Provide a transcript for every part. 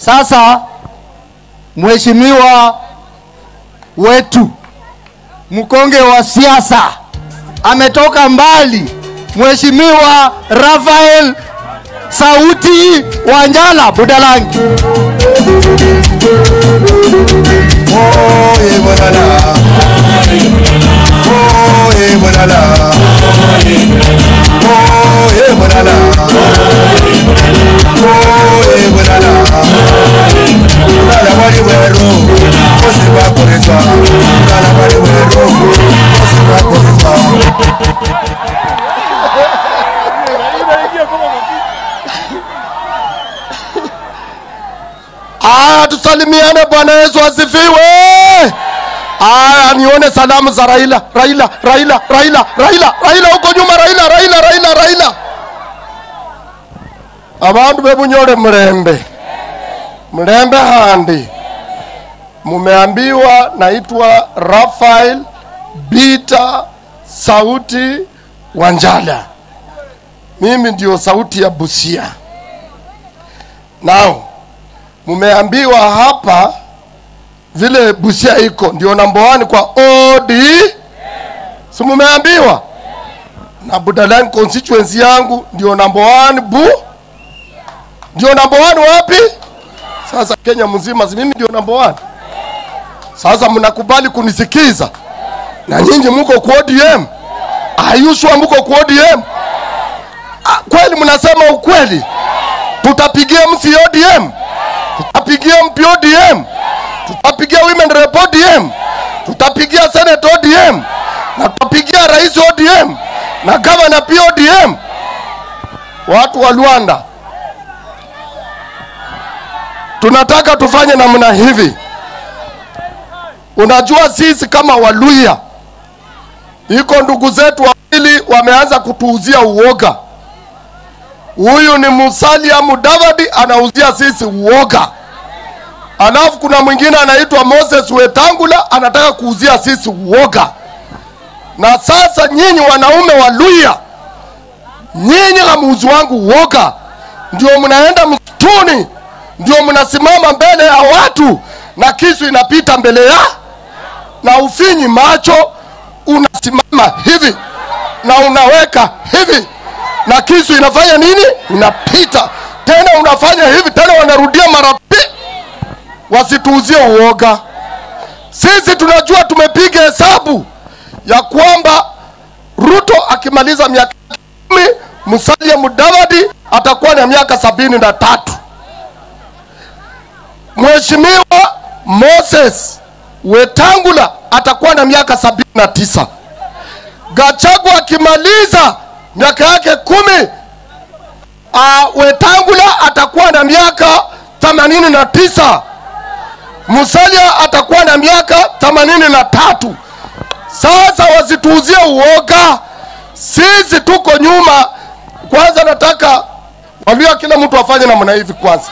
Sasa mheshimiwa wetu mkonge wa siasa ametoka mbali, mheshimiwa Rafael Sauti Wanjala Budalangi. Oye Bulala. Oye Bulala. Oye Bulala. Oye Bulala. Bulala wali wero. Kosi wa kurizwa. Bulala wali wero. Kosi wa kurizwa. Aya, tusalimiane. Bwana Yesu asifiwe. Aya, nione salamu za Raila, Raila, Raila, Raila, Raila, Raila huko nyuma, Raila, Raila, Raila, Raila. Abandu bebunyole mlembe, mlembe handi. Mumeambiwa naitwa Rafael Bita Sauti Wanjala. Mimi ndio sauti ya Busia. Now, mumeambiwa hapa vile Busia iko ndio namba 1 kwa OD, si mumeambiwa? Na Budalangi constituency yangu ndio namba 1 bu, ndio namba 1 wapi? Sasa Kenya mzima, si mimi ndio namba 1? Sasa mnakubali kunisikiza? Na nyinyi mko kwa ODM? Ayushwa mko kwa ODM? Ah, kweli mnasema ukweli? Tutapigia msi ODM? tutapigia MP ODM, tutapigia women rep ODM, tutapigia senate ODM, na tutapigia rais ODM na gavana pia ODM. Watu wa Luanda, tunataka tufanye namna hivi. Unajua sisi kama Waluya, iko ndugu zetu wawili wameanza kutuuzia uoga. Huyu ni Musalia Mudavadi anauzia sisi uoga, alafu kuna mwingine anaitwa Moses Wetangula anataka kuuzia sisi uoga. Na sasa nyinyi wanaume wa Luya, nyinyi hamuuzi wangu uoga, ndio mnaenda msituni, ndio mnasimama mbele ya watu na kisu inapita mbele ya na ufinyi macho, unasimama hivi na unaweka hivi na kisu inafanya nini? Inapita tena, unafanya hivi tena, wanarudia mara pi, wasituuzie uoga. Sisi tunajua, tumepiga hesabu ya kwamba Ruto akimaliza miaka kumi, Musalia Mudavadi atakuwa na miaka sabini na tatu. Mheshimiwa Moses Wetangula atakuwa na miaka sabini na tisa. Gachagua akimaliza miaka yake kumi, uh, Wetangula atakuwa na miaka themanini na tisa. Musalia atakuwa na miaka themanini na tatu. Sasa wasituuzie uoga, sisi tuko nyuma. Kwanza nataka Waluya, kila mtu afanye namna hivi kwanza.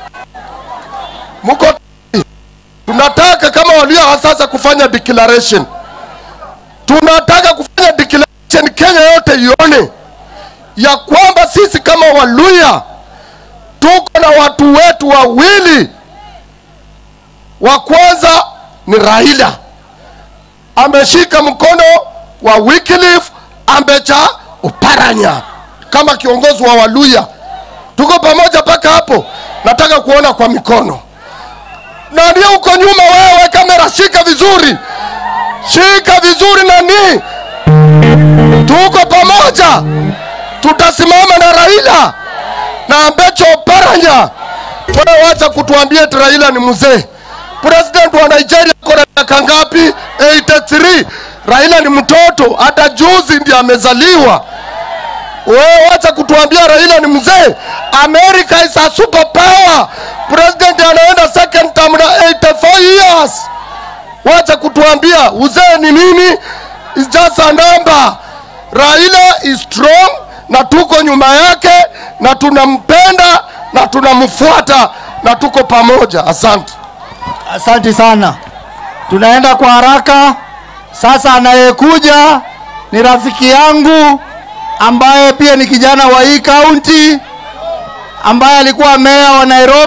Mko tunataka kama Waluya wa sasa kufanya declaration, tunataka kufanya declaration Kenya yote ione ya kwamba sisi kama Waluya tuko na watu wetu wawili. Wa kwanza ni Raila, ameshika mkono wa Wycliffe Ambecha Oparanya kama kiongozi wa Waluya. Tuko pamoja mpaka hapo? Nataka kuona kwa mikono. Na ndio uko nyuma, wewe kamera, shika vizuri, shika vizuri. Nani, tuko pamoja, tutasimama na Raila na Ambecho Oparanya. Wewe wacha kutuambia eti Raila ni mzee. President wa Nigeria ako na miaka ngapi? 83. Raila ni mtoto, hata juzi ndiye amezaliwa. Wewe wacha kutuambia Raila ni mzee. America is a super power. President anaenda second term na 84 years. Wacha kutuambia uzee ni nini? It's just a number. Raila is strong na tuko nyuma yake na tunampenda na tunamfuata na tuko pamoja. Asante. Asante sana, tunaenda kwa haraka sasa. Anayekuja ni rafiki yangu ambaye pia ni kijana wa hii kaunti ambaye alikuwa meya wa Nairobi.